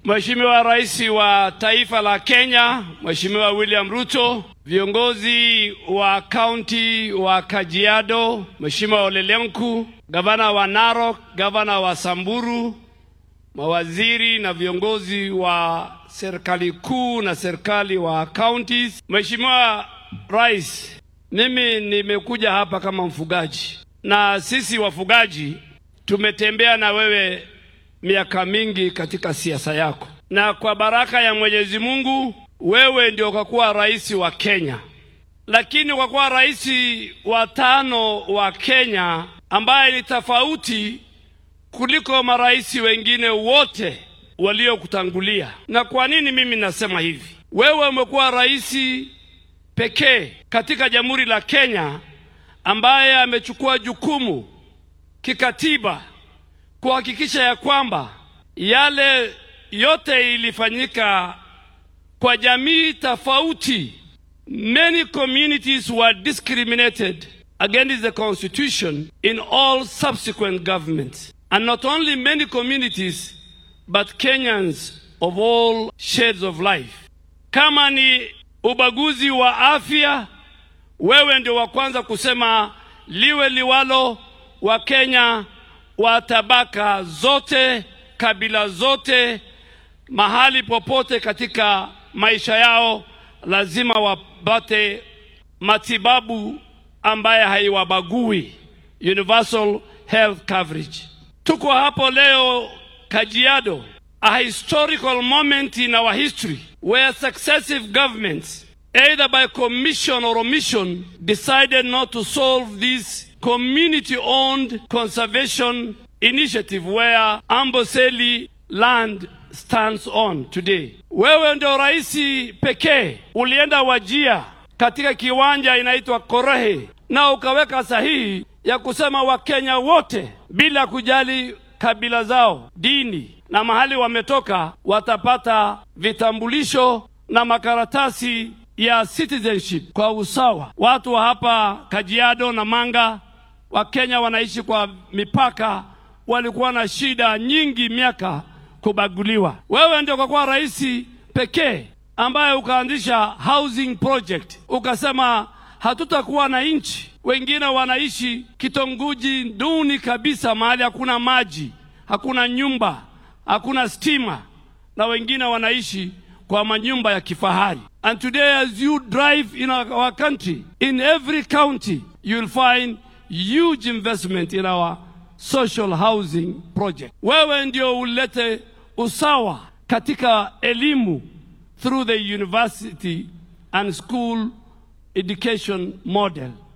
Mheshimiwa Rais wa taifa la Kenya, Mheshimiwa William Ruto, viongozi wa kaunti wa Kajiado, Mheshimiwa Ole Lenku, gavana wa Narok, gavana wa Samburu, mawaziri na viongozi wa serikali kuu na serikali wa counties. Mheshimiwa Rais, mimi nimekuja hapa kama mfugaji, na sisi wafugaji tumetembea na wewe miaka mingi katika siasa yako, na kwa baraka ya Mwenyezi Mungu wewe ndio ukakuwa rais wa Kenya, lakini ukakuwa rais wa tano wa Kenya ambaye ni tofauti kuliko marais wengine wote waliokutangulia. Na kwa nini mimi nasema hivi? Wewe umekuwa rais pekee katika Jamhuri la Kenya ambaye amechukua jukumu kikatiba kuhakikisha ya kwamba yale yote ilifanyika kwa jamii tofauti. Many communities were discriminated against the constitution in all subsequent governments. And not only many communities, but Kenyans of all shades of life. Kama ni ubaguzi wa afya, wewe ndio wa kwanza kusema liwe liwalo, wa Kenya wa tabaka zote, kabila zote, mahali popote katika maisha yao lazima wapate matibabu ambaye haiwabagui, universal health coverage. Tuko hapo leo Kajiado, a historical moment in our history where successive governments either by commission or omission decided not to solve this community-owned conservation initiative where Amboseli land stands on today. Wewe ndio rais pekee ulienda Wajia katika kiwanja inaitwa Korehe na ukaweka sahihi ya kusema Wakenya wote bila kujali kabila zao, dini na mahali wametoka watapata vitambulisho na makaratasi ya citizenship kwa usawa. Watu wa hapa Kajiado na Manga Wakenya wanaishi kwa mipaka, walikuwa na shida nyingi miaka kubaguliwa. Wewe ndio ukakuwa rais pekee ambaye ukaanzisha housing project, ukasema hatutakuwa na nchi. Wengine wanaishi kitongoji duni kabisa, mahali hakuna maji, hakuna nyumba, hakuna stima, na wengine wanaishi kwa manyumba ya kifahari. And today as you drive in our country, in every county you'll find huge investment in our social housing project. Wewe ndio ulete usawa katika elimu through the university and school education model.